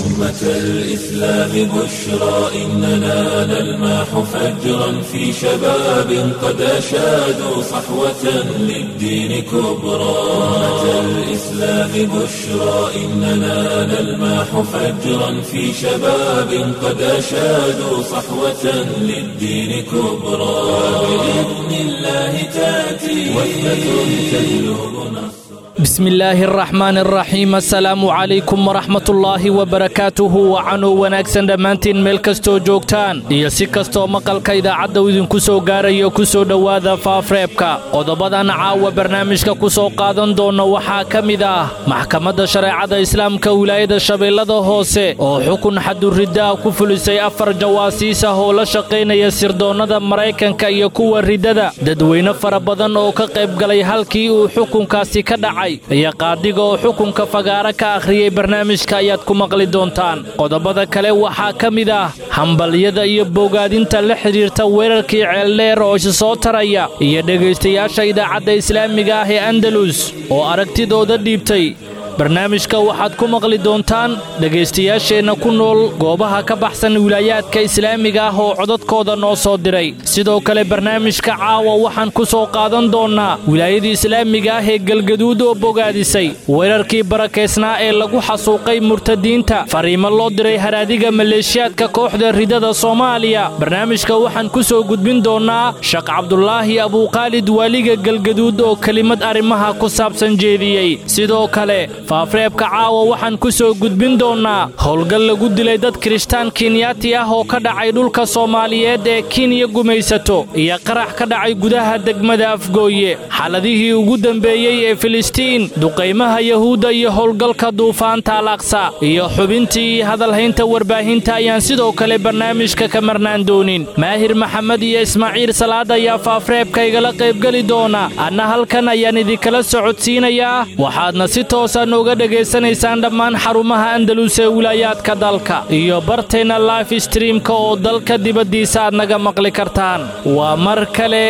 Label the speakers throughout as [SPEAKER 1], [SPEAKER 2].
[SPEAKER 1] أمة الإسلام بشرى إننا نلمح فجرا في شباب قد أشادوا صحوة للدين كبرى أمة الإسلام بشرى إننا نلمح فجرا في شباب قد أشادوا صحوة للدين كبرى بإذن الله تأتي وثبة تجلب نصرا
[SPEAKER 2] بسم illaahi araxmaan araxiim assalaamu calaykum waraxmatullaahi wabarakaatuhu wacanuu wanaagsan dhammaantiin meel kastoo joogtaan iyo si kastoo maqalka idaacadda u idinku soo gaarayo ku soo dhowaada faafreebka qodobadan caawa barnaamijka ku soo qaadan doonna waxaa ka mid ah maxkamadda shareecada islaamka wilaayada shabeellada hoose oo xukun xaduriddaah ku fulisay afar jawaasiis ah oo la shaqaynaya sirdoonnada maraykanka iyo kuwa riddada dadweyne fara badan oo ka qayb galay halkii uu xukunkaasi ka dhacay iyo qaadiga oo xukunka fagaara ka akhriyey barnaamijka ayaad ku maqli doontaan qodobada kale waxaa ka mid ah hambalyada iyo bogaadinta la xidhiirta weerarkii ceeldheer oo isa soo taraya iyo dhegaystayaasha idaacadda islaamiga ah ee andalus oo aragtidooda dhiibtay barnaamijka waxaad ku maqli doontaan dhegaystayaasheenna ku nool goobaha ka baxsan wilaayaadka islaamiga ah oo codadkooda noo soo diray sidoo kale barnaamijka caawa waxaan ku soo qaadan doonnaa wilaayadii islaamiga ah ee galgaduud oo bogaadisay weerarkii barakaysnaa ee lagu xasuuqay murtadiinta fariimo loo diray haraadiga maleeshiyaadka kooxda ridada soomaaliya barnaamijka waxaan ku soo gudbin doonnaa sheekh cabdulaahi abuukhaalid waaliga galgaduud oo kelimad arrimaha ku saabsan jeediyey sidoo kale faafreebka caawa waxaan ku soo gudbin doonnaa howlgal lagu dilay dad kirishtaan kenyaati ah oo ka dhacay dhulka soomaaliyeed ee kenya gumaysato iyo qarax ka dhacay gudaha degmada afgooye xaladihii ugu dembeeyey ee filistiin duqaymaha yahuudda iyo howlgalka duufaanta alaqsa iyo xubintii hadalhaynta warbaahinta ayaan sidoo kale barnaamijka ka marnaan doonin maahir maxamed iyo ismaaciil salaad ayaa faafreebka igala qaybgeli doona anna halkan ayaan idinkala socodsiinayaa waxaadna si toosa nooga dhegaysanaysaan dhammaan xarumaha andalus ee wilaayaadka dalka iyo barteenna life streamka oo dalka dibaddiisa aad naga maqli kartaan waa mar kale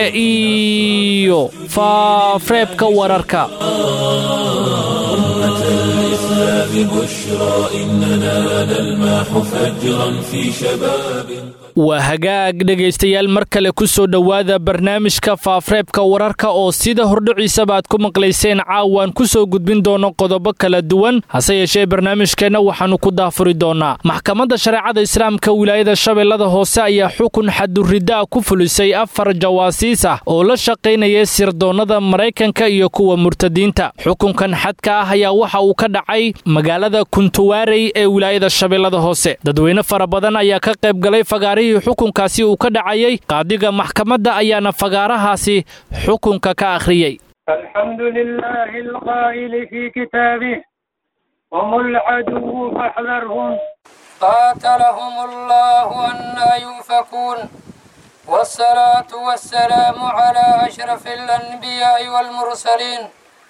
[SPEAKER 2] iyo faafreebka wararka
[SPEAKER 1] أمة الإسلام بشرى إننا نلمح فجرا في شباب
[SPEAKER 2] waa hagaag dhegaystayaal mar kale ku soo dhowaada barnaamijka faafreebka wararka oo sida hordhiciisaba aad ku maqlayseen caawaan ku soo gudbin doono qodobo kala duwan hase yeeshee barnaamijkeenna waxaannu ku daafuri doonnaa maxkamadda shareecada islaamka wilaayada shabeellada hoose ayaa xukun xaduriddaa ku fulisay afar jawaasiis ah oo la shaqaynaya sirdoonnada maraykanka iyo kuwa murtadiinta xukunkan xadka ah ayaa waxa uu ka dhacay magaalada kuntuwaarey ee wilaayada shabeellada hoose dadweyne fara badan ayaa ka qayb galay fagaari xukunkaasi uu ka dhacayay qaadiga maxkamadda ayaana fagaarahaasi xukunka ka akhriyey
[SPEAKER 3] alxamdu lilaahi alqaa'ili fii kitaabih hum alcaduwu faxdarhum qaatalahum allahu annaa yuufakuun والصلاة والسلام على أشرف الأنبياء والمرسلين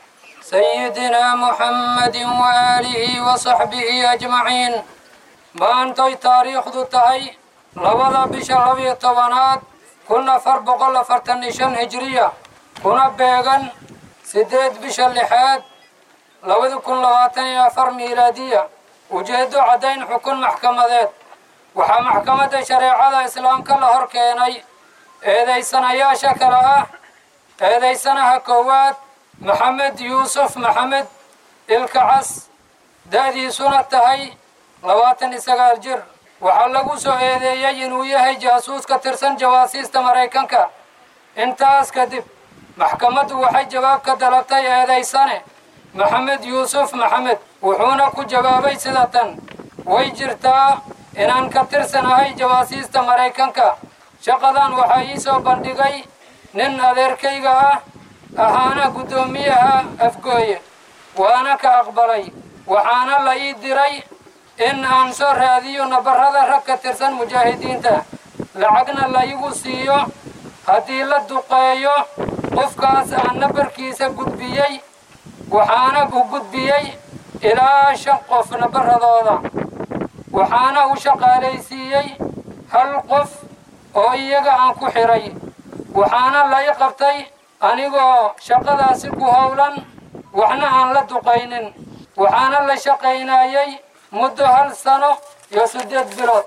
[SPEAKER 3] سيدنا محمد وآله وصحبه أجمعين ما أنتي تاريخ ذو تهي labada bisha labiyo tobanaad kun afar boqol afartan iyo shan hijiriya kuna beegan siddeed bisha lixaad labadi kun labaatan iyo afar miilaadiya ujeeddo caddayn xukun maxkamadeed waxaa maxkamadda shareecada islaamka la hor keenay eedaysanayaasha kale ah eedaysanaha koowaad maxamed yuusuf maxamed ilkacas da'diisuna tahay labaatan iyo sagaal jir waxaa lagu soo eedeeyey inuu yahay jaasuus ka tirsan jawaasiista maraykanka intaas kadib maxkamaddu waxay jawaab ka dalabtay eedaysane maxamed yuusuf maxamed wuxuuna ku jawaabay sida tan way jirtaa inaan ka tirsanahay jawaasiista maraykanka shaqadan waxaa ii soo bandhigay nin adeerkayga ah ahaana guddoomiyaha afgooye waana ka aqbalay waxaana la ii diray in aan soo raadiyo nabarrada rag ka tirsan mujaahidiinta lacagna la igu siiyo haddii la duqeeyo qofkaas aan nabarkiisa gudbiyey waxaana u gudbiyey ilaa shan qof nabarradooda waxaana u shaqaalaysiiyey hal qof oo iyaga aan ku xidhay waxaana la i qabtay anigoo shaqadaasi ku howlan waxna aan la duqaynin waxaana la shaqaynayey muddo hal sano iyo siddeed bilood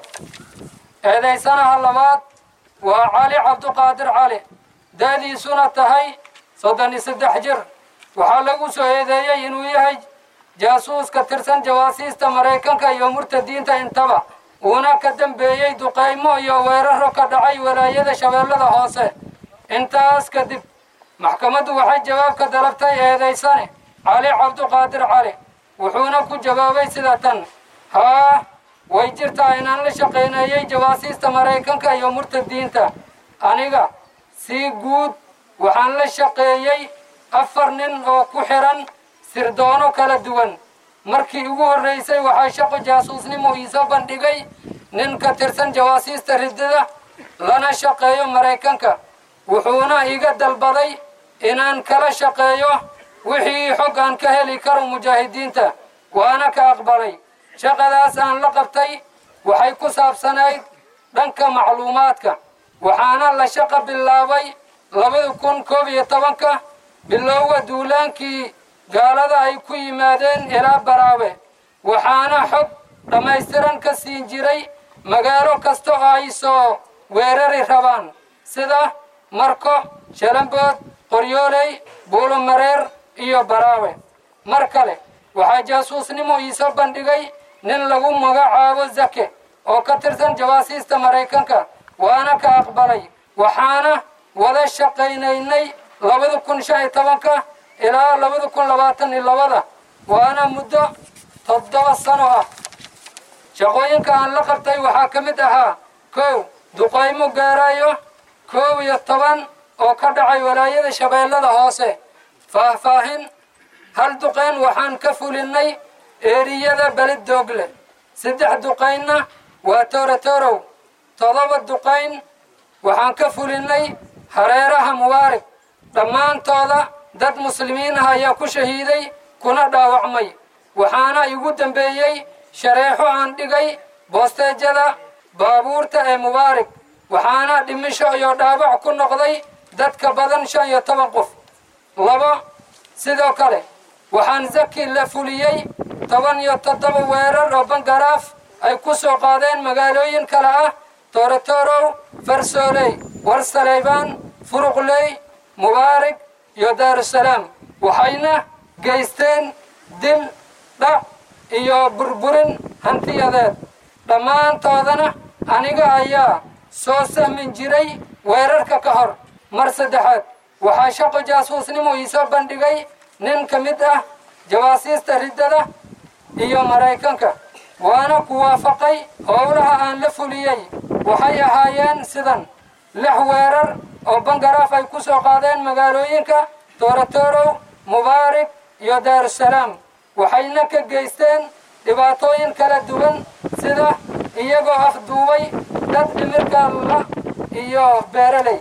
[SPEAKER 3] eedaysanaha labaad waa cali cabduqaadir cali da'diisuna tahay soddon iyo saddex jir waxaa lagu soo eedeeyey inuu yahay jaasuus ka tirsan jawaasiista maraykanka iyo murtadiinta intaba uuna ka dambeeyey duqaymo iyo weeraro ka dhacay walaayada shabeellada hoose intaas kadib maxkamaddu waxay jawaab ka dalabtay eedaysane cali cabduqaadir cali wuxuuna ku jawaabay sida tan haa way jirtaa inaan la shaqayneeyey jawaasiista maraykanka iyo murtadiinta aniga si guud waxaan la shaqeeyey afar nin oo ku xiran sirdoono kala duwan markii ugu horraysay waxaa shaqo jaasuusnimo iisoo bandhigay nin ka tirsan jawaasiista riddada lana shaqeeyo maraykanka wuxuuna iga dalbaday inaan kala shaqeeyo wixii xog aan ka heli karo mujaahidiinta waana ka aqbalay shaqadaas aan la qabtay waxay ku saabsanayd dhanka macluumaadka waxaana la shaqo bilaabay labada kun koob iyo tobanka bilowga duulaankii gaalada ay ku yimaadeen ilaa baraawe waxaana xog dhammaystiran ka siin jiray magaalo kasta oo ay soo weerari rabaan sida marko shalambood qoryooley buulomareer iyo baraawe mar kale waxaa jaasuusnimo iisoo bandhigay nin lagu magacaabo zake oo ka tirsan jawaasiista maraykanka waana ka aqbalay waxaana wada shaqaynaynay labada kun shan iyo tobanka ilaa labada kun labaatan iyo labada waana muddo toddoba sano ah shaqooyinka aan la qabtay waxaa ka mid ahaa kow duqaymo gaarayo koob iyo toban oo ka dhacay walaayada shabeellada hoose faahfaahin hal duqayn waxaan ka fulinnay eeriyada belid doogle saddex duqaynna waa toorotorow todoba duqayn waxaan ka fulinnay hareeraha mubaarig dhammaantooda dad muslimiin ah ayaa ku shahiiday kuna dhaawacmay waxaana igu dambeeyey shareexo aan dhigay boosteejada baabuurta ee mubaarig waxaana dhimisho iyo dhaawac ku noqday dadka badan shan iyo toban qof labo sidoo kale waxaan zaki la fuliyey toban iyo toddoba weerar oo bangaraaf ay ku soo qaadeen magaalooyin kale ah toorotorow farsooley warsaleybaan furuqley mubaarig iyo daarusalaam waxayna geysteen dil dhac iyo burburin hantiyadeed dhammaantoodana aniga ayaa soo sahmin jiray weerarka ka hor mar saddexaad waxaa shaqo jaasuusnimo iisoo bandhigay nin ka mid ah jawaasiista riddada iyo maraykanka waana ku waafaqay howlaha aan la fuliyey waxay ahaayeen sidan lix weerar oo bangaraaf ay ku soo qaadeen magaalooyinka toorotorow mubaarig iyo daarusalaam waxayna ka geysteen dhibaatooyin kala duwan sida iyagoo afduubay dad dhimirka la iyo beeraley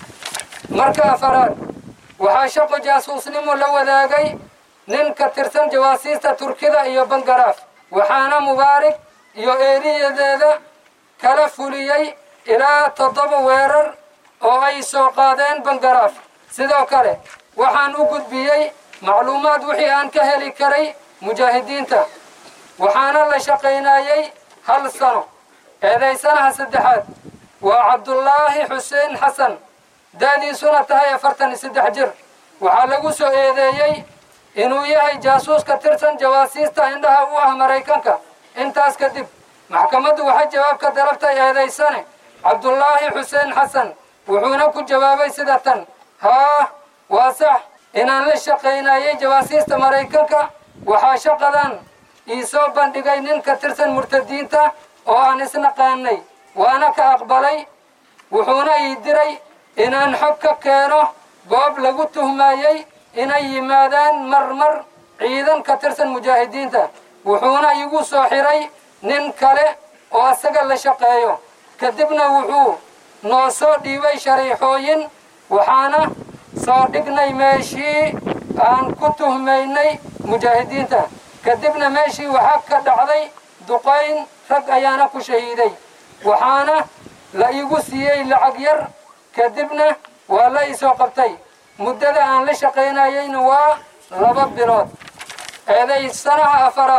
[SPEAKER 3] marka afaraad waxaa shaqo jaasuusnimo la wadaagay nin ka tirsan jawaasiista turkida iyo bangaraaf waxaana mubaarig iyo eeriyadeeda kala fuliyey ilaa toddoba weerar oo ay soo qaadeen bangaraaf sidoo kale waxaan u gudbiyey macluumaad wixii aan ka heli karay mujaahidiinta waxaana la shaqaynayey hal sano eedaysanaha saddexaad waa cabdullaahi xuseen xasan da'diisuna tahay afartan iyo saddex jir waxaa lagu soo eedeeyey inuu yahay jaasuus ka tirsan jawaasiista indhaha u ah maraykanka intaas kadib maxkamaddu waxay jawaab ka dalabtay eedaysane cabdullaahi xuseen xasan wuxuuna ku jawaabay sida tan haa waa sax inaan la shaqaynayey jawaasiista maraykanka waxaa shaqadan ii soo bandhigay nin ka tirsan murtadiinta oo aan isnaqaanay waana ka aqbalay wuxuuna ii diray inaan xog ka keeno goob lagu tuhmayey inay yimaadaan marmar ciidan ka tirsan mujaahidiinta wuxuuna igu soo xiray nin kale oo asaga la shaqeeyo kadibna wuxuu noo soo dhiibay shariixooyin waxaana soo dhignay meeshii aan ku tuhmaynay mujaahidiinta kadibna meeshii waxaa ka dhacday duqayn rag ayaana ku shahiiday waxaana la iigu siiyey lacag yar kadibna waa la isoo qabtay muddada aan la shaqaynayeyna waa laba bilood eedaysanaha afaraad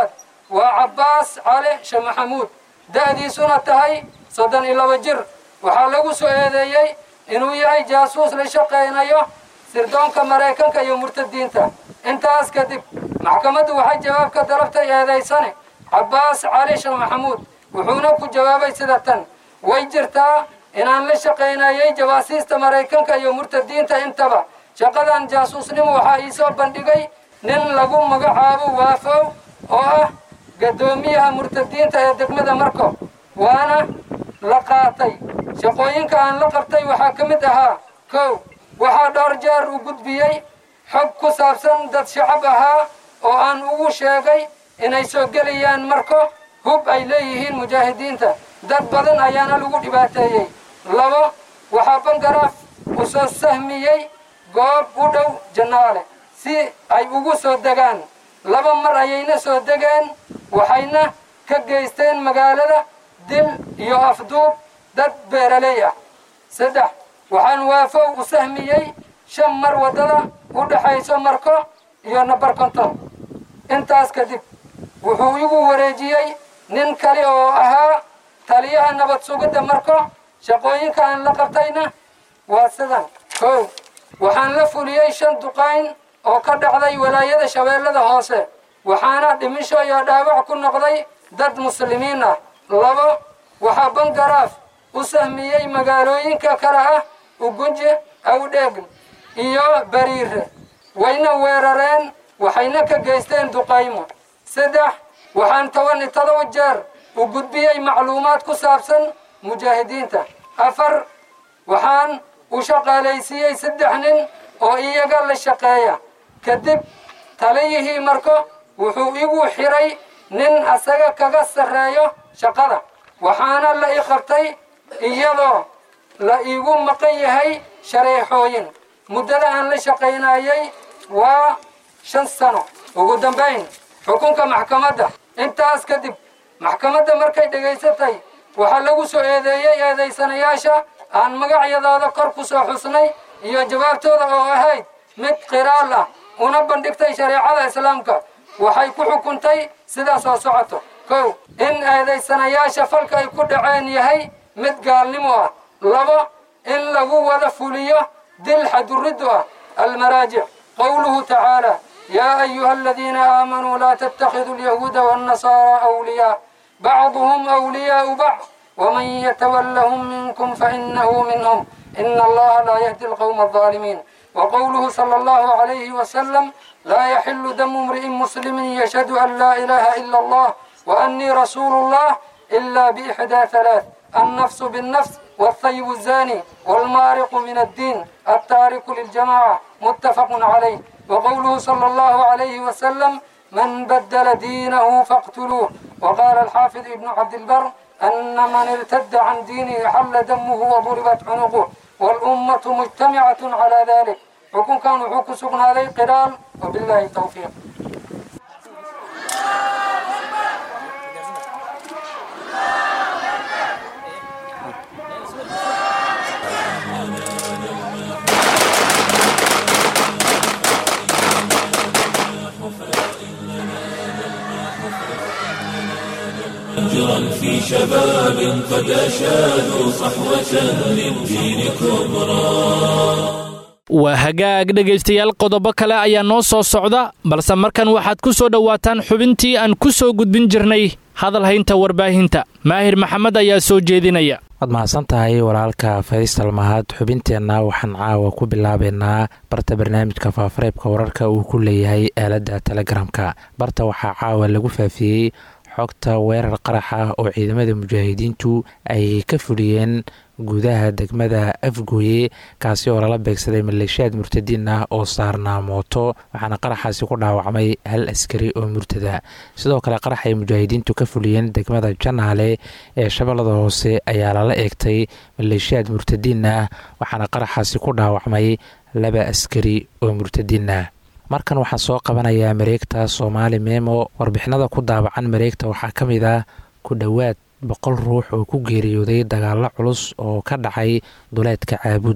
[SPEAKER 3] waa cabbaas cali sheekh maxamuud da'diisuna tahay soddon iyo laba jir waxaa lagu soo eedeeyey inuu yahay jaasuus la shaqaynayo sirdoonka maraykanka iyo murtadiinta intaas kadib maxkamaddu waxay jawaab ka dalabtay eedaysane cabbaas cali sheekh maxamuud wuxuuna ku jawaabay sida tan way jirtaa inaan la shaqaynayay jawaasiista maraykanka iyo murtadiinta intaba shaqadan jaasuusnimo waxaa iisoo bandhigay nin lagu magacaabo waafow oo ah gaddoomiyaha murtadiinta ee degmada marko waana la qaatay shaqooyinka aan la qabtay waxaa ka mid ahaa kow waxaa dhowr jeer u gudbiyey xog ku saabsan dad shacab ahaa oo aan ugu sheegay inay soo gelayaan marko hub ay leeyihiin mujaahidiinta dad badan ayaana lagu dhibaateeyey labo waxaa bangaraaf u soo sahmiyey goob u dhow jannaale si ay ugu soo degaan laba mar ayayna soo degeen waxayna ka geysteen magaalada dil iyo afduub dad beeraley ah saddex waxaan waafow u sahmiyey shan mar waddada u dhexayso marko iyo nabar konton intaas kadib wuxuu igu wareejiyey nin kale oo ahaa taliyaha nabad sugidda marko shaqooyinka aan la qabtayna waa sidan kow waxaan la fuliyey shan duqayn oo ka dhacday walaayada shabeellada hoose waxaana dhimisho iyo dhaawac ku noqday dad muslimiin ah labo waxaa bangaraaf u sahmiyey magaalooyinka kale ah ugunje awdheegn iyo bariire wayna weerareen waxayna ka geysteen duqaymo saddex waxaan toban iyo todoba jeer u gudbiyey macluumaad ku saabsan mujaahidiinta afar waxaan u shaqaalaysiiyey saddex nin oo iyaga la shaqeeya kadib taliyihii marko wuxuu igu xiray nin asaga kaga sarreeyo shaqada waxaana la i qabtay iyadoo la iigu maqan yahay shareexooyin muddada aan la shaqaynayay waa shan sano ugu dambayn xukunka maxkamadda intaas kadib maxkamadda markay dhegaysatay waxaa lagu soo eedeeyey eedaysanayaasha aan magacyadooda kor ku soo xusnay iyo jawaabtooda oo ahayd mid qiraal ah una bandhigtay shareecada islaamka waxay ku xukuntay sidaa soo socoto kow in eedaysanayaasha falka ay ku dhaceen yahay mid gaalnimo ah labo in lagu wada fuliyo dil xaduriddu ah almaraajic qowluhu tacaala yaa ayuha aladiina aamanuu laa tattakhiduu alyahuuda waannasaaraa awliyaa bacduhum awliyaau bacd waman yatawallahum minkum fainahu minhum ina allaha laa yahdi alqowma alظaalimiin وقوله صلى الله عليه وسلم لا يحل دم امرئ مسلم يشهد أن لا إله إلا الله وأني رسول الله إلا بإحدى ثلاث النفس بالنفس والثيب الزاني والمارق من الدين التارك للجماعة متفق عليه وقوله صلى الله عليه وسلم من بدل دينه فاقتلوه وقال الحافظ ابن عبد البر أن من ارتد عن دينه حل دمه وضربت عنقه والأمة مجتمعة على ذلك حكم كان حكم سبنا عليه قرال وبالله التوفيق
[SPEAKER 1] أجرا في شباب قد أشادوا صحوة للدين كبرى
[SPEAKER 2] waa hagaag dhegaystayaal qodobo kale ayaa noo soo socda balse markan waxaad ku soo dhowaataan xubintii aan ku soo gudbin jirnay hadal haynta warbaahinta maahir maxamed ayaa soo jeedinaya
[SPEAKER 4] waad mahadsan tahay walaalka faysal mahad xubinteenna waxaan caawa ku bilaabaynaa barta barnaamijka faafareebka wararka uu ku leeyahay aaladda telegramka barta waxaa caawa lagu faafiyey xogta weerar qarax ah oo ciidamada mujaahidiintu ay ka fuliyeen gudaha degmada afgooye kaasi oo lala beegsaday maleeshiyaad murtadiin ah oo saarnaa mooto waxaana qaraxaasi ku dhaawacmay hal askari oo murtada sidoo kale qarax ay mujaahidiintu ka fuliyeen degmada janaale ee shabeellada hoose ayaa lala eegtay maleeshiyaad murtadiin ah waxaana qaraxaasi ku dhaawacmay laba askari oo murtadiin ah markan waxaan soo qabanayaa mareegta soomaali memo warbixinada ku daabacan mareegta waxaa ka mid ah ku dhowaad boqol ruux oo ku geeriyooday dagaalo culus oo ka dhacay duleedka caabud waq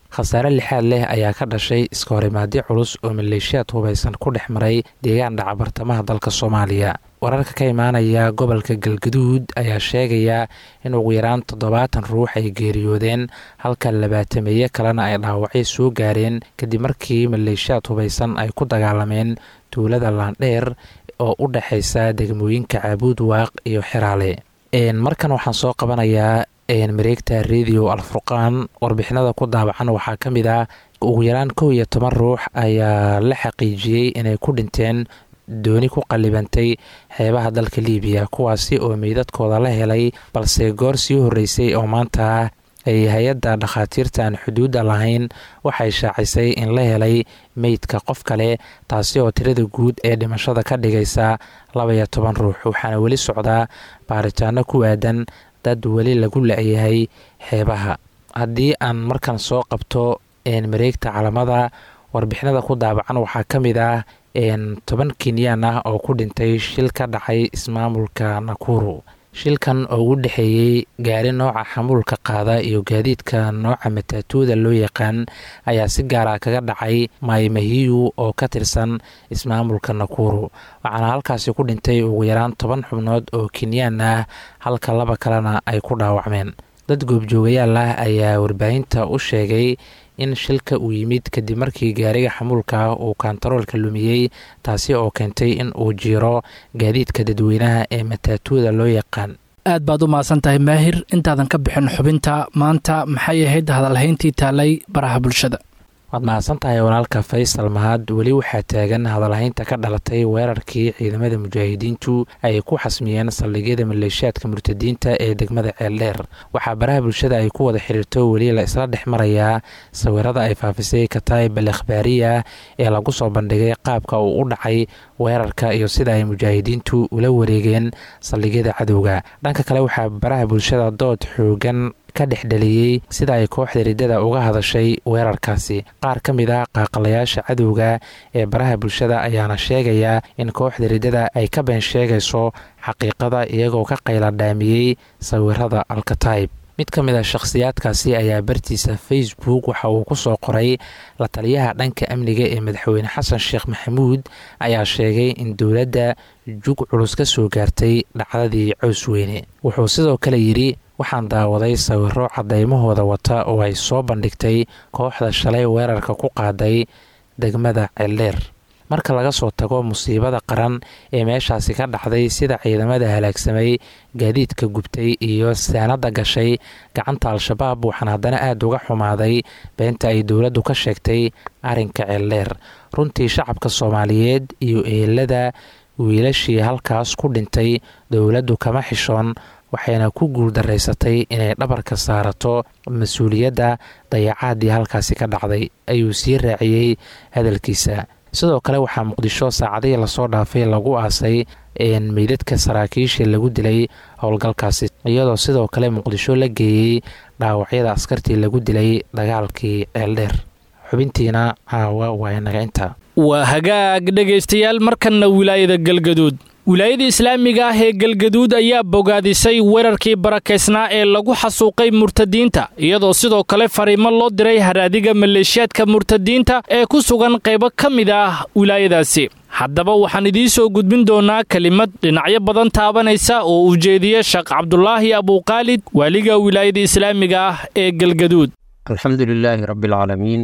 [SPEAKER 4] khasaare lixaad leh ayaa ka dhashay iska horimaadyo culus oo maleeshiyaad hubaysan ku dhex maray deegaan dhaca bartamaha dalka soomaaliya wararka ka imaanaya gobolka galgaduud ayaa sheegaya in ugu yaraan toddobaatan ruux ay geeriyoodeen halka labaatameeye kalena ay dhaawacyo soo gaareen kadib markii maleeshiyaad hubaysan ay ku dagaalameen tuulada laandheer oo u dhexaysa degmooyinka caabuud waaq iyo xiraale markan waxaan soo qabanayaa mareegta radio alfurqaan warbixinada ku daabacan waxaa ka mid ah ugu yaraan kow iyo toban ruux ayaa la xaqiijiyey inay ku dhinteen dooni ku qallibantay xeebaha dalka liibiya kuwaasi oo meydadkooda la helay balse goor sii horreysay oo maanta ay hay-adda dhakhaatiirta aan xuduudda lahayn waxay shaacisay in la helay meydka qof kale taasi oo tirada guud ee dhimashada ka dhigaysa labaiyo toban ruux waxaana weli socdaa baaritaano ku aadan dad weli lagu la-yahay xeebaha haddii aan markan soo qabto mareegta calamada warbixinada ku daabacan waxaa ka mid ah toban kenyaan ah oo ku dhintay shil ka dhacay ismaamulka nakuru shilkan oo u dhexeeyey gaari nooca xamuulka qaada iyo gaadiidka nooca mataatuuda loo yaqaan ayaa si gaara kaga dhacay maymahiyu oo ka tirsan ismaamulka nakuru waxaana halkaasi ku dhintay ugu yaraan toban xubnood oo kenyaan ah halka laba kalena ay ku dhaawacmeen dad goobjoogayaal ah ayaa warbaahinta u sheegay in shilka uu yimid kadib markii gaariga xamuulka uu kontaroolka lumiyey taasi oo keentay in uu jiiro gaadiidka dadweynaha ee mataatuuda loo yaqaan
[SPEAKER 2] aad baad u mahadsan tahay maahir intaadan ka bixin xubinta maanta maxay ahayd hadalhayntii taalay baraha bulshada
[SPEAKER 4] waad mahadsan tahay walaalka faysal mahad weli waxaa taagan hadalhaynta ka dhalatay weerarkii ciidamada mujaahidiintu ay ku xasmiyeen saldhigyada maleeshiyaadka murtadiinta ee degmada ceeldheer waxaa baraha bulshada ay ku wada xiriirto weli la isla dhex marayaa sawirada ay faafisay kataib al akhbaariya ee lagu soo bandhigay qaabka uu u dhacay weerarka iyo sida ay mujaahidiintu ula wareegeen saldhigyada cadowga dhanka kale waxaa baraha bulshada dood xoogan ka dhexdheliyey sida ay kooxda riddada uga hadashay weerarkaasi qaar ka mid a qaaqalayaasha cadowga ee baraha bulshada ayaana sheegaya in kooxda riddada ay ka been sheegayso xaqiiqada iyagoo ka qayla dhaamiyey sawirada alkataib mid ka mid a shakhsiyaadkaasi ayaa bartiisa facebook waxa uu ku soo qoray la taliyaha dhanka amniga ee madaxweyne xasan sheekh maxamuud ayaa sheegay in dowladda jug culus ka soo gaartay dhacdadii cows weyne wuxuu sidoo kale yidhi waxaan daawaday sawiro cadaymahooda wata oo ay soo bandhigtay kooxda shalay weerarka ku qaaday degmada ceeldheer marka laga soo tago musiibada qaran ee meeshaasi ka dhacday sida ciidamada halaagsamay gaadiidka gubtay iyo saanada gashay gacanta al-shabaab waxaan haddana aada uga xumaaday beenta ay dowladdu ka sheegtay arrinka ceeldheer runtii shacabka soomaaliyeed iyo eelada wiilashii halkaas ku dhintay dowladdu kama xishoon waxayna ku guuldaraysatay inay dhabarka saarato mas-uuliyadda dayacaadii halkaasi ka dhacday ayuu sii raaciyey hadalkiisa sidoo kale waxaa muqdisho saacadihii lasoo dhaafay lagu aasay meydadka saraakiishii lagu dilay howlgalkaasi iyadoo sidoo kale muqdisho la geeyey dhaawacyada askartii lagu dilay dagaalkii ceeldheer xubintiina caawa waa inaga inta
[SPEAKER 2] waa hagaag dhegaystayaal markanna wilaayada galgaduud wilaayada islaamiga ah ee galgaduud ayaa bogaadisay weerarkii barakaysnaa ee lagu xasuuqay murtadiinta iyadoo sidoo kale fariimo loo diray haraadiga maleeshiyaadka murtadiinta ee ku sugan qaybo ka mid ah wilaayadaasi haddaba waxaan idiin soo gudbin doonaa kelimad dhinacyo badan taabanaysa oo ujeediya sheekh cabdulaahi abuuqaalid waaliga wilaayada islaamiga ah ee galgaduud
[SPEAKER 5] alxamdu lilaahi rabbialcaalamiin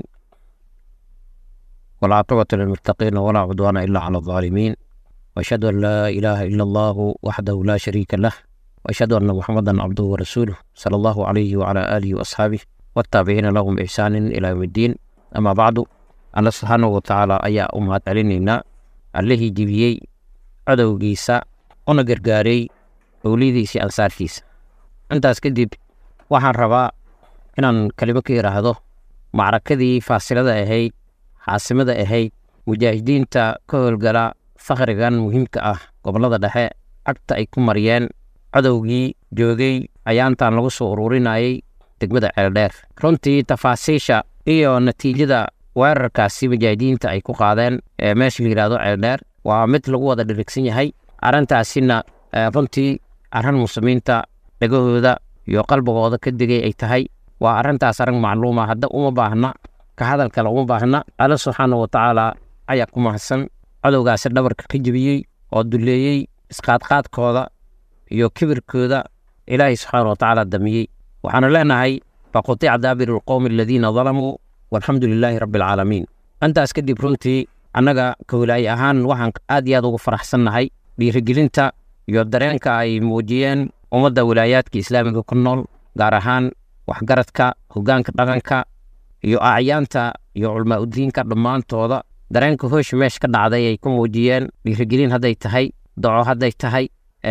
[SPEAKER 5] walcaaqibatu lilmuttaqiina walaa cudwaana ilaa cala aldaalimiin وأشهد أن لا إله إلا الله وحده لا شريك له وأشهد أن محمدا عبده ورسوله صلى الله عليه وعلى آله وأصحابه والتابعين لهم بإحسان إلى يوم الدين أما بعد الله سبحانه وتعالى أيا أمهات علينا عليه جبيي عدو جيسا أنا قرقاري أوليدي سي أنصار كيسا أنت أسكدب waxaan rabaa inaan kalimo ka yidhaahdo macrakadii faasilada ahayd xaasimada ahayd mujaahidiinta ka howlgala fakhrigan muhiimka ah gobollada dhexe cagta ay ku mariyeen cadowgii joogay ayaantan lagu soo ururinayay degmada ceeldheer runtii tafaasiisha iyo natiijada weerarkaasi mujaahidiinta ay ku qaadeen ee meesha la yidhahdo ceeldheer waa mid lagu wada dhirigsan yahay arrintaasina runtii arran muslimiinta dhegahooda iyo qalbigooda ka degay ay tahay waa arrintaas arrin macluuma hadda uma baahna ka hadal kale uma baahna alla subxaana wa tacaala ayaa ku mahadsan cadowgaasi dhabarka ka jebiyey oo duleeyey isqaadqaadkooda iyo kibirkooda ilaahay subxaana wa tacaala damiyey waxaanu leenahay faqutica daabiru lqowmi aladiina dalamuu walxamdu lilaahi rabbi alcaalamiin intaas kadib runtii annaga ka walaaye ahaan waxaan aad iyo aad ugu faraxsannahay dhiirigelinta iyo dareenka ay muujiyeen ummadda walaayaadka islaamiga ku nool gaar ahaan waxgaradka hoggaanka dhaqanka iyo acyaanta iyo culmaa udiinka dhammaantooda dareenka hoosha meesha ka dhacday ay ku muujiyeen dhiirigelin hadday tahay doco hadday tahay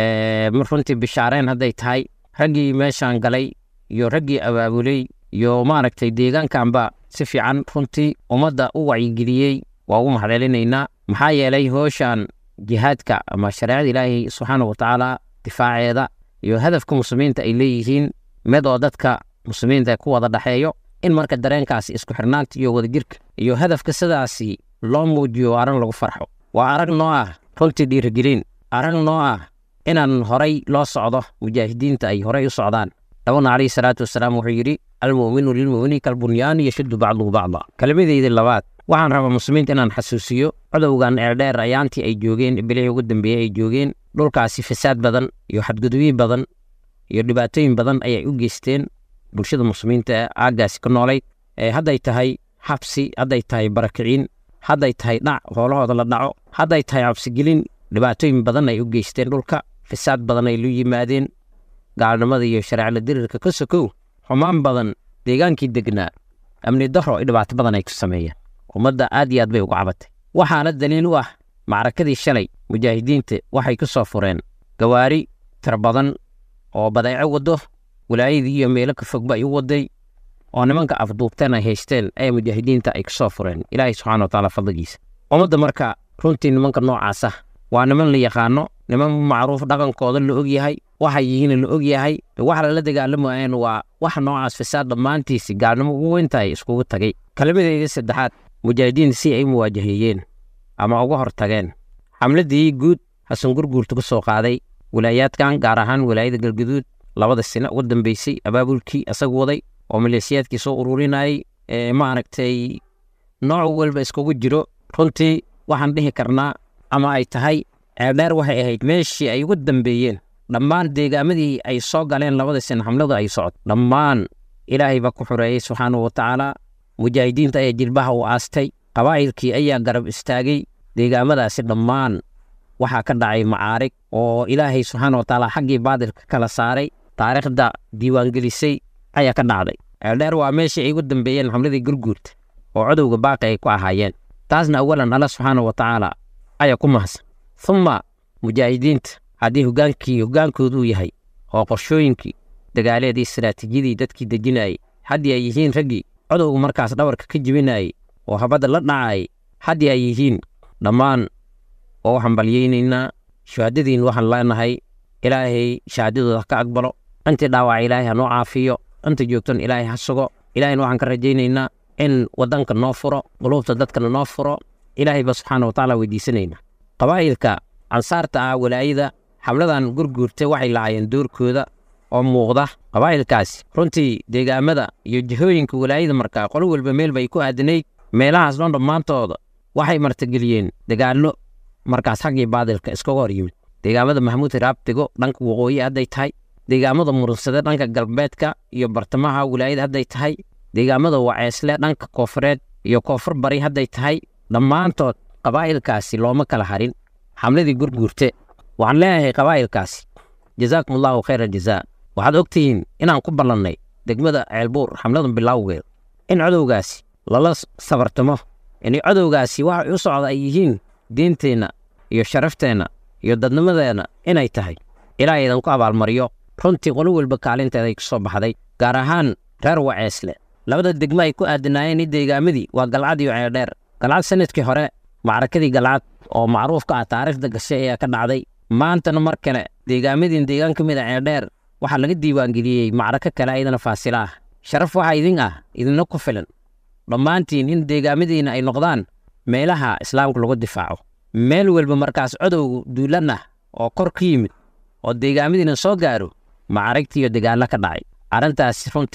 [SPEAKER 5] runtii bishaareen hadday tahay raggii meeshaan galay iyo raggii abaabuley iyo maaragtay deegaankanba si fiican runtii ummadda u wacyigeliyey waa ugu mahadcelinaynaa maxaa yeelay hooshaan jihaadka ama shareecada ilaahay subxaana wa tacaala difaaceeda iyo hadafka muslimiinta ay leeyihiin mid oo dadka muslimiinta ku wada dhexeeyo in marka dareenkaasi isku xirnaanta iyo wadajirka iyo hadafka sidaasi loo muujiyo arrin lagu farxo waa arag noo ah runtii dhiirigelin arag noo ah inaan horay loo socdo mujaahidiinta ay horay u socdaan nabigna calayhi salaatu wasalaam wuxuu yidhi almu'minu lilmu'mini kalbunyaani yashuddu bacduhu bacda kelmadeyda labaad waxaan rabaa muslimiinta inaan xasuusiyo codowgan eerdheer ayaantii ay joogeen bilihii ugu dambeeyey ay joogeen dhulkaasi fasaad badan iyo xadgudubyin badan iyo dhibaatooyin badan ayay u geysteen bulshada muslimiinta ee aaggaasi ka noolayd hadday tahay xabsi hadday tahay barakiciin hadday tahay dhac hoolahooda la dhaco hadday tahay cabsigelin dhibaatooyin badan ay u geysteen dhulka fasaad badan ay lu yimaadeen gaalnimada iyo shareecla dirirka ka sokow xumaan badan deegaankii degnaa amni daro dhibaato badan ay ku sameeyeen ummadda aad iyo aad bay uga cabatay waxaana daliil u ah macrakadii shalay mujaahidiinta waxay ku soo fureen gawaari tir badan oo badeeco waddo walaayadii iyo meelo ka fogba ay u waday oo nimanka afduubteen ay haysteen ee mujaahidiinta ay ku soo fureen ilaahay subxana wa tacaala fadligiisa ummadda marka runtii nimanka noocaasa waa niman la yaqaano niman macruuf dhaqankooda la og yahay waxay yihiin la og yahay wax lala dagaalamayeen waa wax noocaas fasaad dhammaantiisi gaalnimo ugu weyntahay iskugu tagay kelmadeedii saddexaad mujaahidiinta si ay u muwaajaheeyeen ama uga hor tageen xamladii guud xasan gurguurta ku soo qaaday walaayaadkan gaar ahaan walaayada galgaduud labada sino ugu dambeysay abaabulkii isagu waday oo maleesiyaadkii soo ururinayay ee maaragtay nooc walba iskugu jiro runtii waxaan dhihi karnaa ama ay tahay ceeldheer waxay ahayd meeshii ay ugu dambeeyeen dhammaan deegaamadii ay soo galeen labada sino xamladu ay socod dhammaan ilaahay baa ku xoreeyey subxaanahu wa tacaala mujaahidiinta ayaa jilbaha u aastay qabaa'ilkii ayaa garab istaagay deegaamadaasi dhammaan waxaa ka dhacay macaarig oo ilaahay subxaana wa tacaala xaggii baadilka kala saaray taariikhda diiwaangelisay ayaa ka dhacday ceeldheer waa meeshii ay ugu dambeeyeen xamladii gurguurta oo codowga baaqi ay ku ahaayeen taasna awalan alla subxaana wa tacaala ayaa ku mahadsan humma mujaahidiinta haddii hogaankii hogaankoodu uu yahay oo qorshooyinkii dagaaleedii istaraatiijiyadii dadkii dejinayay haddii ay yihiin raggii codowga markaas dhabarka ka jebinayay oo habadda la dhacayay haddii ay yihiin dhammaan oo waxaan balyaynaynaa shahaadadiin waxaan leenahay ilaahay shahaadadooda ha ka aqbalo intii dhaawaca ilaahay ha noo caafiyo inta joogtan ilaahay ha sugo ilaahayna waxaan ka rajaynaynaa in waddanka noo furo quluubta dadkana noo furo ilaahay ba subxaana wa tacaala weydiisanaynaa qabaa'ilka ansaarta ah walaayada xabladan gurguurta waxay lahaayeen doorkooda oo muuqda qabaa'ilkaasi runtii deegaamada iyo jihooyinka walaayada markaa qolo walba meel bay ku aadanayd meelahaas dhan dhammaantooda waxay martageliyeen dagaallo markaas xaggii baadilka iskaga hor yimid deegaamada maxamuud hiraabtigo dhanka waqooyi hadday tahay deegaamada murunsade dhanka galbeedka iyo bartamaha walaayada hadday tahay deegaamada waceesle dhanka koofureed iyo koonfur bari hadday tahay dhammaantood qabaa'ilkaasi looma kala harin xamladii gurguurte waxaan leeyahay qabaa'ilkaasi jazaakum allahu khayra jazaa waxaad ogtihiin inaan ku ballannay degmada ceelbuur xamladan bilowgeed in codowgaasi lala sabartamo inay codowgaasi waxay u socda ay yihiin diinteenna iyo sharafteenna iyo dadnimadeenna inay tahay ilaa idan ku abaalmariyo runtii qolo walba kaalinteeday ku soo baxday gaar ahaan reer waceesle labada degmo ay ku aadanaayeen i deegaamadii waa galcad iyo ceeldheer galcad sanadkii hore macrakadii galcad oo macruuf ka ah taariikhda gashay ayaa ka dhacday maantana mar kale deegaamadiin deegaan ka mid a ceeldheer waxaa laga diiwaangeliyey macrako kale ayadana faasila ah sharaf waxaa idin ah idinna ku filan dhammaantiin in deegaamadiina ay noqdaan meelaha islaamka lagu difaaco meel walba markaas codowgu duulan ah oo kor ka yimid oo deegaamadiina soo gaaro macaragtii iyo dagaallo ka dhacay arrintaas runtii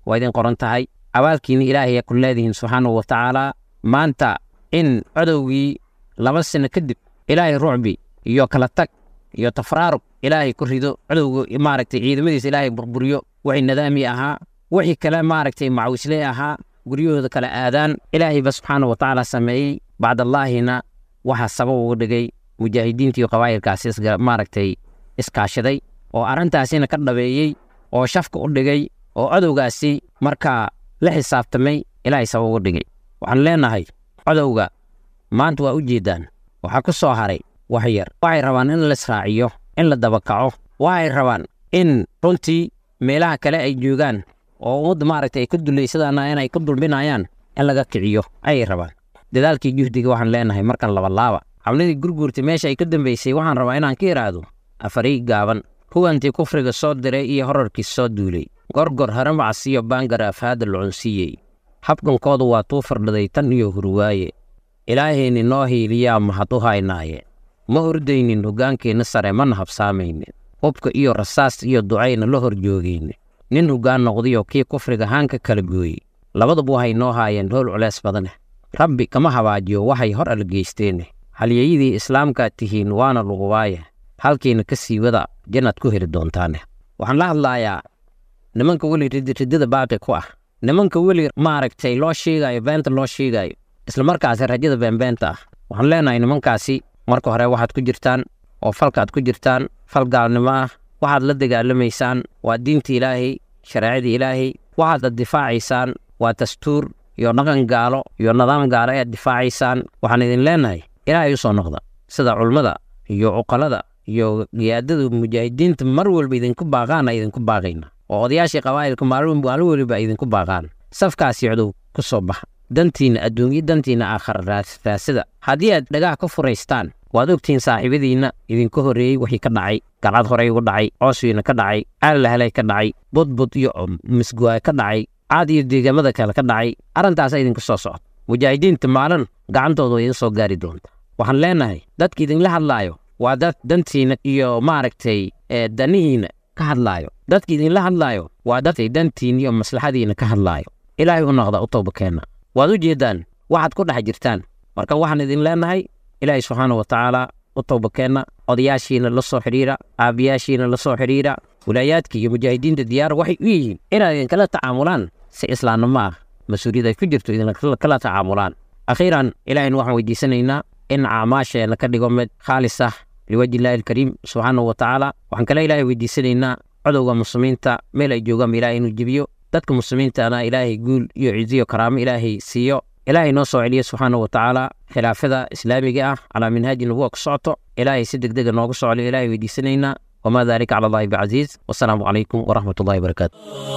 [SPEAKER 5] waa idin qoran tahay abaalkiina ilaahay ku leedihiin subxaanahu wa tacaala maanta in codowgii laba sano kadib ilaahay rucbi iyo kala tag iyo tafraarug ilaahay ku rido codowga maaragtay ciidamadiisa ilaahay burburiyo wixii nadaami ahaa wixii kale maaragtay macawisley ahaa guryahooda kala aadaan ilaahayba subxaanahu wa tacaala sameeyey bacdallaahina waxaa sabab uga dhigay mujaahidiinta iyo qabaa'ilkaasi maaragtay iskaashaday oo arrintaasina ka dhabeeyey oo shafka u dhigay oo codowgaasi markaa la xisaabtamay ilaahay sabab uga dhigay waxaan leenahay codowga maanta waa u jeeddaan waxaa ku soo haray wax yar waxay rabaan in la israaciyo in la dabakaco waxay rabaan in runtii meelaha kale ay joogaan oo ummadda maaragtay ay ka dulaysadaan inay ka dulminayaan in laga kiciyo ayay rabaan dadaalkii juhdiga waxaan leenahay markan labalaaba xabladii gurguurta meesha ay ka dambaysay waxaan rabaa inaan ka idhaahdo afarii gaaban huwantii kufriga soo diray iyo horarkiis soo duulay gorgor haramacas iyo baangar afhaada lucunsiiyey habkankoodu waa tuu fardhaday tan iyo hurwaaye ilaahayni noo hiiliyaa mahad u haynaaye ma ordaynin hoggaankeenna sare mana habsaamaynin hubka iyo rasaas iyo ducayna la hor joogayne nin hoggaan noqdayoo kii kufriga haanka kala gooyey labaduba waxay noo haayeen howl culeys badaneh rabbi kama habaajiyo waxay hor algeysteene halyeyadii islaamkaad tihiin waana lugubaaye halkiina ka sii wada jannaad ku heli doontaane waxaan la hadlaayaa nimanka weli riddada baaqi ku ah nimanka weli maaragtay loo sheegaayo beenta loo sheegaayo islamarkaasi rajada beenbeenta ah waxaan leenahay nimankaasi marka hore waxaad ku jirtaan oo falkaad ku jirtaan fal gaalnimo ah waxaad la dagaalamaysaan waa diinta ilaahay shareecada ilaahay waxaad difaacaysaan waa dastuur iyo dhaqan gaalo iyo nidaam gaalo ayaad difaacaysaan waxaan idin leenahay ilaahay u soo noqda sida culmada iyo cuqalada iyo giyaadada mujaahidiinta mar walba idinku baaqaana idinku baaqayna oo odayaashii qabaa'ilka maalin waliba idinku baaqaan safkaasi codow ku soo baxa dantiinna adduunyo dantiinna aakhara raasida haddii aad dhagaha ka furaystaan waad ogtihiin saaxiibadiinna idinka horreeyey wixii ka dhacay galcad horey ugu dhacay cooswiina ka dhacay aalahalay ka dhacay budbud iyo misguwaay ka dhacay caad iyo deegaamada kale ka dhacay arrintaasa idinku soo socda mujaahidiinta maalin gacantooda way idin soo gaari doonta waxaan leenahay dadka idinla hadlaayo waa dad dantiinna iyo maaragtay danihiinna ka hadlaayo dadka idinla hadlaayo waa dadkay dantiinna iyo maslaxadiinna ka hadlaayo ilaahay u noqda u towbakeenna waad u jeeddaan waxaad ku dhex jirtaan marka waxaan idin leenahay ilaahay subxaana wa tacaala u towbakeenna odayaashiina la soo xidhiira aabiyaashiina la soo xidhiira wilaayaadka iyo mujaahidiinta diyaar waxay u yihiin inaad idinkala tacaamulaan si islaamnimo ah mas-uuliyad ay ku jirto idinkala tacaamulaan akhiiran ilaahayna waxaan weydiisanaynaa in acmaasheenna ka dhigo mid khaalis ah liwajhi illaahi alkariim subxaanahu wa tacaala waxaan kale ilaahay weydiisanaynaa codowga muslimiinta meel ay joogaanba ilaahay inuu jebiyo dadka muslimiintana ilaahay guul iyo ciziyo karaamo ilaahay siiyo ilaahay noo soo celiya subxaanahu wa tacaala khilaafada islaamiga ah calaa minhaaji nubuwa ku socoto ilaahay si deg dega noogu soo celiyo ilaahay weydiisanaynaa wamaa dalika cala allahi bicasiiz wasalaamu calaykum waraxmat ullahi barakaatu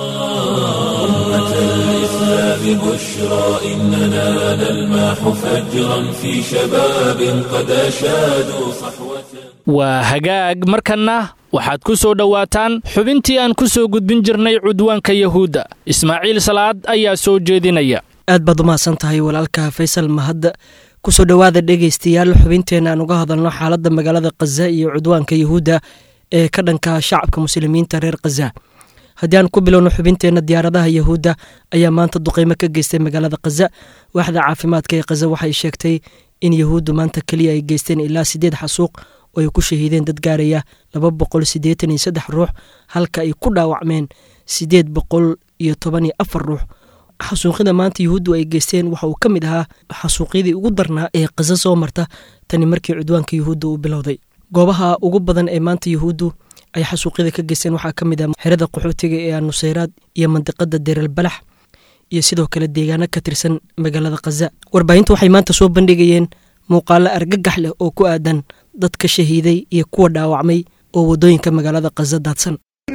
[SPEAKER 1] أمة الإسلام بشرى إننا نلمح فجرا في شباب قد أشادوا صحوة
[SPEAKER 2] waa hagaag markanna waxaad ku soo dhowaataan xubintii aan ku soo gudbin jirnay cudwaanka yahuudda ismaaciil salaad ayaa soo jeedinaya
[SPEAKER 6] aad baad umahadsan tahay walaalka faysal mahadda kusoo dhowaada dhegaystayaal xubinteenna aan uga hadalno xaaladda magaalada khaza iyo cudwaanka yahuudda ee ka dhanka shacabka muslimiinta reer khaza haddii aan ku bilowno xubinteenna diyaaradaha yahuudda ayaa maanta duqeymo ka geystay magaalada khaza waaxda caafimaadka ee khaza waxay sheegtay in yahuuddu maanta keliya ay geysteen ilaa siddeed xasuuq oo ay ku shahiideen dad gaaraya laba boqol siddeetan iyo saddex ruux halka ay ku dhaawacmeen siddeed boqol iyo toban iyo afar ruux xasuuqyada maanta yahuuddu ay geysteen waxa uu ka mid ahaa xasuuqyadii ugu darnaa ee khaza soo marta tani markii cudwaanka yahuudda uu bilowday goobaha ugu badan ee maanta yahuuddu ay xasuuqyada ka geysteen waxaa ka mid ah xerada qaxootiga ee anuseyraad iyo mandiqada deeralbalax iyo sidoo kale deegaano ka tirsan magaalada khaza warbaahinta waxay maanta soo bandhigayeen muuqaalo argagax leh oo ku aadan dadka shahiiday iyo kuwa dhaawacmay oo waddooyinka magaalada khaza daadsan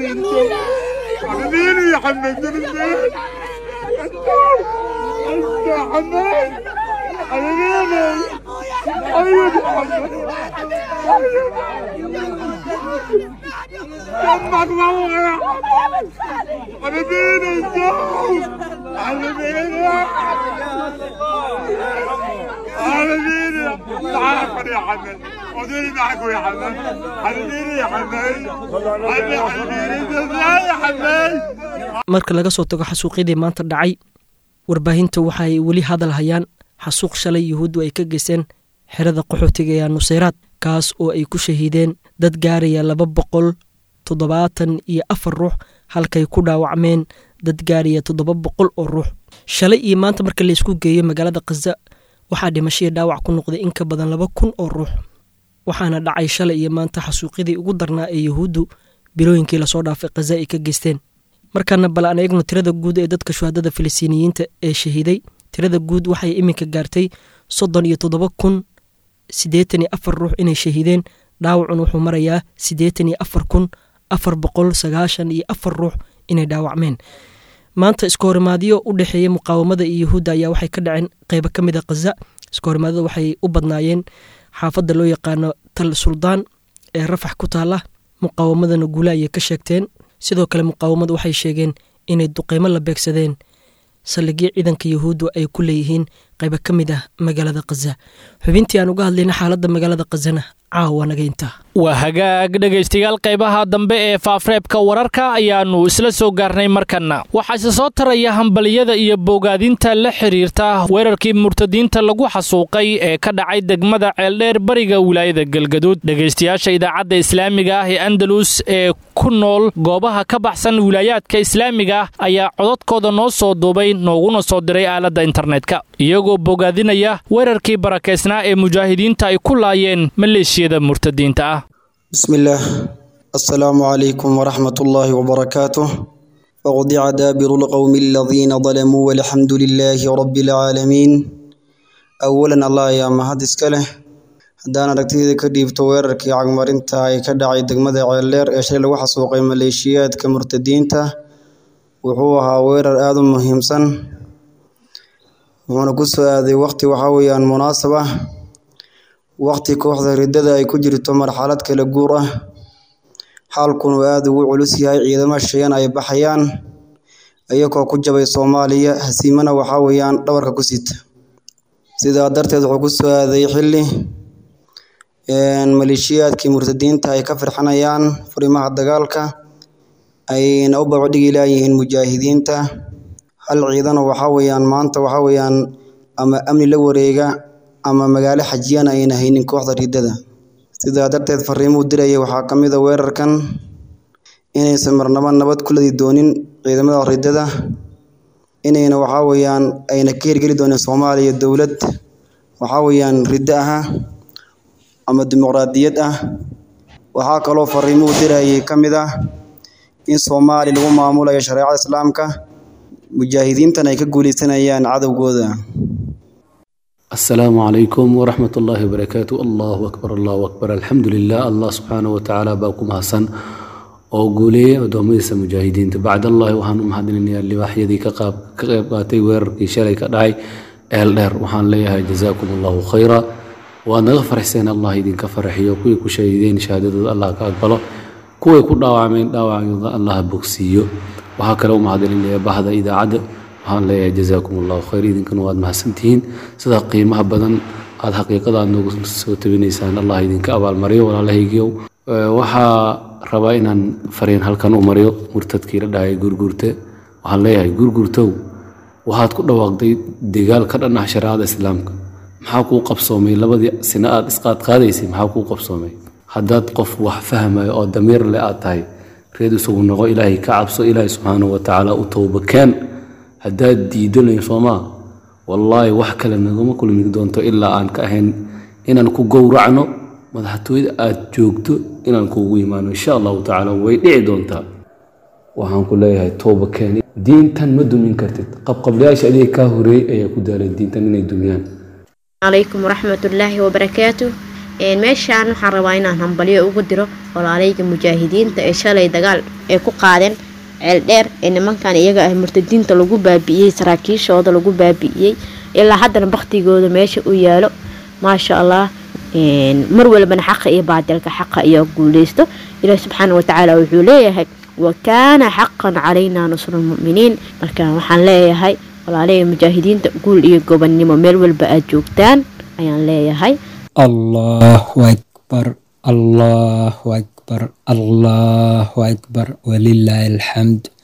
[SPEAKER 7] يا حمد وديني معكم يا حمد حبيبي يا حمد حبيبي يا حمد
[SPEAKER 6] marka laga soo tago xasuuqyadii maanta dhacay warbaahinta waxaay weli hadal hayaan xasuuq shalay yuhuuddu ay ka geysteen xerada qaxootiga ee nuseyraad kaas oo ay ku shahiideen dad gaaraya laba boqol toddobaatan iyo afar ruux halkay ku dhaawacmeen dad gaaraya toddoba boqol oo ruux shalay iyo maanta marka laysku geeyo magaalada khaza waxaa dhimashadii dhaawac ku noqday in ka badan laba kun oo ruux waxaana dhacay shalay iyo maanta xasuuqyadii ugu darnaa ee yuhuuddu bilooyinkii lasoo dhaafay khaza ay ka geysteen markaana bal aan eegno tirada guud ee dadka shuhadada filistiiniyiinta ee shahiiday tirada guud waxay iminka gaartay soddon iyo toddoba kun siddeetan iyo afar ruux inay shahiideen dhaawacun wuxuu marayaa siddeetan iyo afar kun afar boqol sagaashan iyo afar ruux inay dhaawacmeen maanta iskahorimaadyo u dhexeeya muqaawamada iyo yuhuudda ayaa waxay ka dhaceen qeybo ka mid a khaza iskahorimaadada waxay u badnaayeen xaafadda loo yaqaano tal suldaan ee rafax ku taala muqaawamadana guule ayay ka sheegteen sidoo kale muqaawamadu waxay sheegeen inay duqeymo la beegsadeen saldhigyo ciidanka yuhuuddu ay ku leeyihiin qaybo ka mid ah magaalada khaza xubintii aan uga hadlayna xaaladda magaalada khazana caawa naga intaa
[SPEAKER 2] waa hagaag dhegaystayaal qaybaha dambe ee faafreebka wararka ayaannu isla soo gaarnay markanna waxaase soo taraya hambaliyada iyo bogaadinta la xidhiirta weerarkii murtadiinta lagu xasuuqay ee ka dhacay degmada ceeldheer bariga wilaayada galgaduud dhegaystayaasha idaacadda islaamiga ah ee andalus ee ku nool goobaha ka baxsan wilaayaadka islaamiga ah ayaa cododkooda noo soo duubay nooguna soo diray aaladda internetka iyagoo bogaadinaya weerarkii barakaysnaa ee mujaahidiinta ay ku laayeen maleeshiyada murtadiinta ah
[SPEAKER 8] بسم الله السلام عليكم ورحمة الله وبركاته وقضع دابر القوم الذين ظلموا والحمد لله رب العالمين أولا الله يا مهد اسكاله haddaan aragtida ka dhiibto weerarkii cagmarinta ay ka dhacay degmada ceeldheer ee shalay lagu xasuuqay maleeshiyaadka murtadiinta wuxuu ahaa weerar aada u muhiimsan wuxuuna ku soo aaday waqti waxaa weeyaan munaasab ah waqti kooxda riddada ay ku jirto marxalad kala guur ah xaalkunu aada ugu culus yahay ciidamo shayan ay baxayaan iyagoo ku jabay soomaaliya hasiimana waxaa weeyaan dhabarka ku sita sidaa darteed wuxuu ku soo aaday xilli maleeshiyaadkii murtadiinta ay ka firxanayaan furimaha dagaalka ayna u babadhigi laayihiin mujaahidiinta hal ciidana waxaa weeyaan maanta waxaa weeyaan ama amni la wareega ama magaalo xajiyana ayna haynin kooxda riddada sidaa darteed fariimuu diraya waxaa ka mid a weerarkan inaysan marnaba nabad ku ladi doonin ciidamada riddada inayna waxaa weeyaan ayna ka hirgeli doonin soomaaliya dowlad waxaa weeyaan riddo aha ama dimuqraadiyad ah waxaa kaloo fariimuu dirayay ka mid ah in soomaaliya lagu maamulayo shareecada islaamka mujaahidiintan ay ka guuleysanayaan cadowgooda
[SPEAKER 9] السلام عليكم ورحمة الله وبركاته الله أكبر الله أكبر الحمد لله الله سبحانه وتعالى باكم حسن oo guuleeyay addoommadiisa mujaahidiinta bacdallahi waxaan u mahadinayaa libaaxyadii ka qayb qaatay weerarkii shalay ka dhacay eel dheer waxaan leeyahay jazaakum allahu khayra waad naga faraxseen allah idinka faraxiyo kuwii ku shahiideen shahaadadooda allah ka aqbalo kuway ku dhaawacmeen dhaawacooda allah bogsiiyo waxaa kale u mahadinayaa bahda idaacadda waxaan leeyahay jazaakum allahu khayr idinkana waad mahadsantihiin sida qiimaha badan aad xaqiiqada aad noogu soo tabinaysaan allah idinka abaalmariyo walaalahaygiiow waxaa rabaa inaan fariin halkan u mariyo murtadkii la dhahaya gurgurte waxaan leeyahay gurgurtow waxaad ku dhawaaqday degaal ka dhan ah shareecada islaamka maxaa kuu qabsoomay labadii sino aad isqaad qaadaysay maxaa kuu qabsoomay haddaad qof wax fahmayo oo damiir leh aad tahay reed isugu noqo ilaahay ka cabso ilaahay subxaanahu watacaala u towbakeen haddaad diidanayo soomaa wallaahi wax kale naguma kulmi doonto ilaa aan ka ahayn inaan ku gowracno madaxtooyada aad joogto inaan kuugu imaano insha allahu tacaala way dhici doontaa waxaan ku leeyahay towba keeni diintan ma dumin kartid qabqablayaasha adiga kaa horeeyey ayaa ku daalay diintan inay dumiyaan
[SPEAKER 10] calaykum waraxmatullaahi wabarakaatu meeshaan waxaan rabaa inaan hambalyo ugu diro walaalayga mujaahidiinta ee shalay dagaal ay ku qaadeen ceel dheer ee nimankan iyaga ah murtadiinta lagu baabi'iyey saraakiishooda lagu baabi'iyey ilaa haddana baktigooda meesha u yaalo maasha allah mar walbana xaqa iyo baadilka xaqa iyo guuleysto ilaahi subxaana watacaala wuxuu leeyahay wa kaana xaqan calaynaa nusru lmuminiin marka waxaan leeyahay walaalaya mujaahidiinta guul iyo gobonnimo meel walba aad joogtaan ayaan leeyahay
[SPEAKER 11] allahu akbar allahu akbar allahu akbar walilaahi alxamd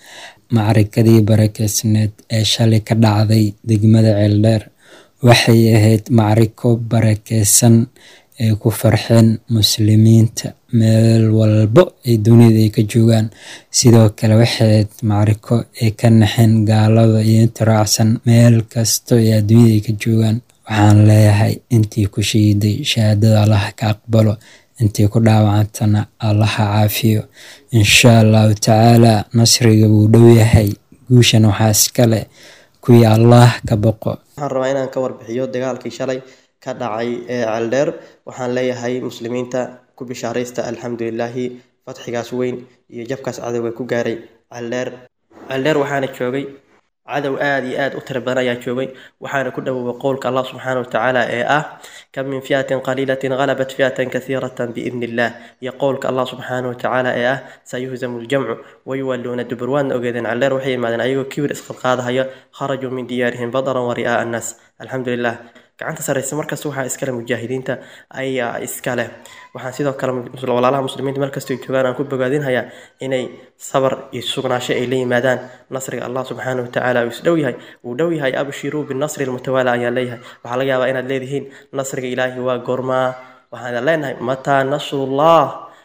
[SPEAKER 11] macrikadii barakeysneed ee shalay ka dhacday degmada ceeldheer waxay ahayd macriko barakeysan ay ku farxeen muslimiinta meel walbo ay dunida ay ka joogaan sidoo kale waxay ahayd macriko ay ka naxeen gaalada iyo inta raacsan meel kasto ee adduunyada ay ka joogaan waxaan leeyahay intii ku shahiiday shahaadada allaha ka aqbalo intii ku dhaawacantana allaha caafiyo insha allahu tacaala nasriga wuu dhow yahay guushan waxaa iskale kuwii allaah ka boqo
[SPEAKER 12] waxaan rabaa inaan ka warbixiyo dagaalkii shalay ka dhacay ee ceeldheer waxaan leeyahay muslimiinta ku bishaaraysta alxamdulilaahi fatxigaas weyn iyo jabkaas cadowga ku gaaray ceeldheer ceeldheer waxaana joogay cadow aada iyo aada u tira badan ayaa joogay waxaana ku dhowoway qowlka allah subxaana watacaala ee ah kam min fiatin qaliilatin halabat fiatan kasiiratan biidni illah iyo qowlka allah subxaana watacaala ee ah sayuhzamu ljamcu wayuwalluuna dubur waadna ogeedeen calleer waxay yimaadeen ayagoo kibir isqadqaadahaya kharajuu min diyaarihim badaran wa ri'aa annaas alxamdulilah gacanta sarreysa markasta waxaa iskale mujaahidiinta ayaa iskale waxaan sidoo kale walaalaha muslimiinta markastay joogaan aan ku bogaadinhayaa inay sabar iyo sugnaasho ay la yimaadaan nasriga allah subxaana watacaala uu isdhow yahay uu dhow yahay abshiruu binasri lmutawaala ayaan leeyahay waxaa laga yaabaa inaad leedihiin nasriga ilaahi waa goormaa waxaan leenahay mataa nasrullah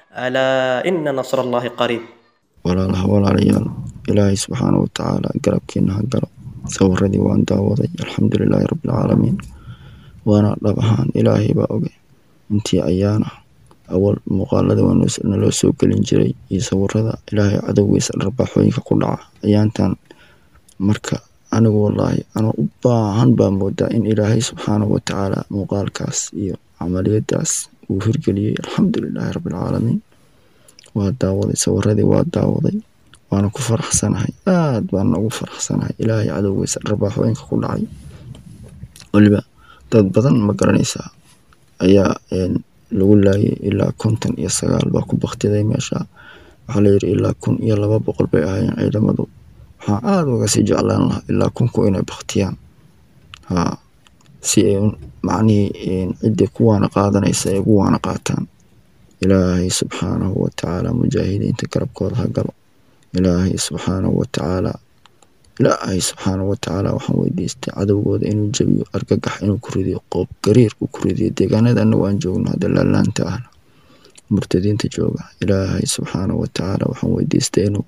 [SPEAKER 12] alaa ina nasr allahi qariib
[SPEAKER 13] walaalaha walaalayaal ilaahay subxaana watacaala garabkiina ha galo sawiradii waan daawaday alxamdulilaahi rabbilcaalamiin waana dhab ahaan ilaahay baa oge intii ayaana awal muuqaalada naloo soo gelin jiray iyo sawirada ilaahay cadowgiisa dharbaaxooyinka ku dhaca ayaantan marka anigu wallaahi anoo u baahan baa moodaa in ilaahay subxaanahu watacaala muuqaalkaas iyo camaliyadaas uu hirgeliyey alxamdulilaahi rabbilcaalamiin waa daawaday sawiradii waa daawaday waana ku faraxsanahay aad baana ugu faraxsanahay ilaahay cadowgiisa dharbaaxooyinka ku dhacay weliba dad badan ma garanaysaa ayaa lagu laayay ilaa konton iyo sagaal baa ku baktiday meesha waxaa layidhi ilaa kun iyo laba boqol bay ahaayeen ciidamadu waxaan aada uga sii jeclaan lahaa ilaa kunku inay baktiyaan ha si ay macnihii ciddii kuwaana qaadanaysa ay ugu waana qaataan ilaahay subxaanahu watacaala mujaahidiinta garabkooda ha galo ilaahay subxaanahu watacaala ilaahay subxaanahu watacaala waxaan weydiistay cadowgooda inuu jabiyo argagax inuu ku ridiyo qoob gariir uu ku ridiyo deegaanada anagu aan joogno hadda laalaanta ahna murtadiinta jooga ilaahay subxaanahu watacaala waxaan weydiistay inuu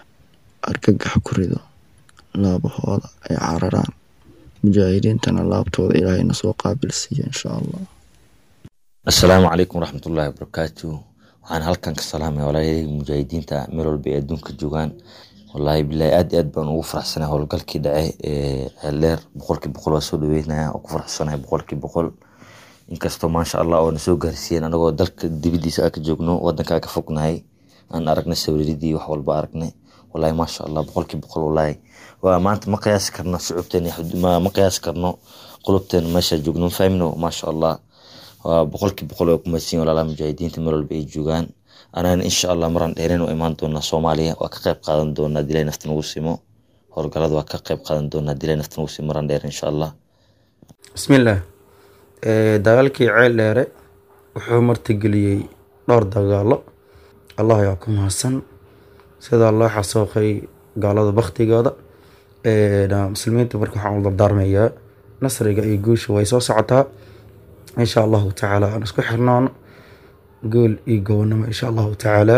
[SPEAKER 13] argagax ku rido laabahooda ay cararaan mujaahidiintana laabtooda ilaahayna soo qaabilsiiya insha allah
[SPEAKER 14] assalaamu calaykum waraxmatullaahi wabarakaatu waxaan halkan ka salaamaya walaalayadii mujaahidiinta meel walba ay adduunka joogaan wallaahi bilaahi aad iyo aad baan ugu faraxsanahay howlgalkii dhace ee ceeldheer boqolkii boqol waa soo dhaweynaya oo ku faraxsanahay boqolkii boqol inkastoo maasha allah oo na soo gaarsiiyeen anagoo dalka dibadiisa aa ka joogno wadanka aa ka fognahay aan aragnay sawiradii wax walba aragnay wallaahi maasha allah boqolkii boqol wallaahi waa maanta ma qiyaasi karno shucuubteen ma qiyaasi karno qulubteen meesha joogno ma fahmino maasha allah waa boqolkii boqol waa kumadsiin walaalaha mujaahidiinta meel walba ay joogaan anana insha allah maraan dheereen u imaan doonaa soomaaliya waa ka qayb qaadan doonaa dilay nafta nagu simo howlgalada waa ka qayb qaadan doonaa dilay nafta nagu simo maraan dheer insha allah
[SPEAKER 15] bismillaah dagaalkii ceel dheere wuxuu martigeliyey dhowr dagaalo allah ayaa ku mahadsan sidaa loo xasooqay gaalada baktigooda muslimiinta marka waxaan u dardaarmayaa nasriga iyo guusha way soo socotaa insha allahu tacaala aan isku xirnoono gool iyo gobonimo insha allahu tacaala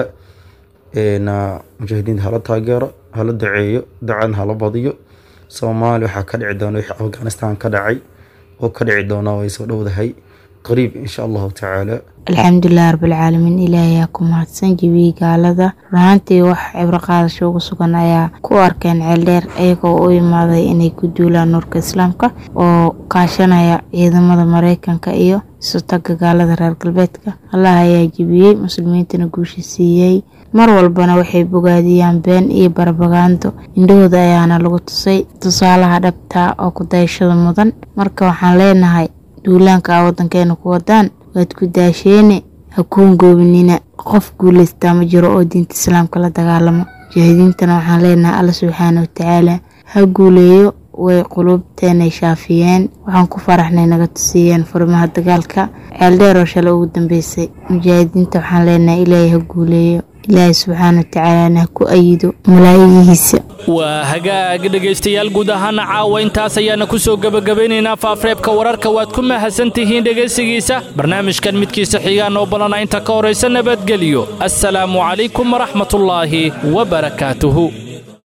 [SPEAKER 15] mujaahidiinta hala taageero hala duceeyo ducadna hala badiyo soomaaliya waxaa ka dhici doona wixii afghanistan ka dhacay oo ka dhici doonaa way soo dhowdahay qariib insha allahu tacaala
[SPEAKER 16] alxamdulilah rabbilcaalamiin ilaahayaa ku mahadsan jibiyey gaalada runaantii wax cibro qaadasho ugu sugan ayaa ku arkeen ceeldheer iyagoo u imaaday inay ku duulaan nuurka islaamka oo kaashanaya ciidamada mareykanka iyo isutaga gaalada reer galbeedka allah ayaa jibiyey muslimiintana guusha siiyey mar walbana waxay bogaadiyaan been iyo barbagaando indhahooda ayaana lagu tusay tusaalaha dhabta oo ku dayashada mudan marka waxaan leenahay duulaanka a wadankeena ku wadaan waad ku daasheene ha kuun goobinina qof guuleystaa ma jiro oo diinta islaamka la dagaalamo mujaahidiintana waxaan leenahay alla subxaana watacaala ha guuleeyo way quluubteenay shaafiyeen waxaan ku faraxnay naga tusiiyeen furimaha dagaalka ceeldheer oo shalay ugu dambeysay mujaahidiinta waxaan leenahay ilaahay ha guuleeyo ilaahay subxaana watacaalana ha ku ayido malaayigiisa
[SPEAKER 2] waa hagaag dhegaystayaal guud ahaana caawa intaas ayaana ku soo gebagabaynaynaa faafreebka wararka waad ku mahadsan tihiin dhegaysigiisa barnaamijkan midkiisa xigaan oo balana inta ka horaysa nabadgelyo assalaamu calaykum waraxmatullaahi wabarakaatuhu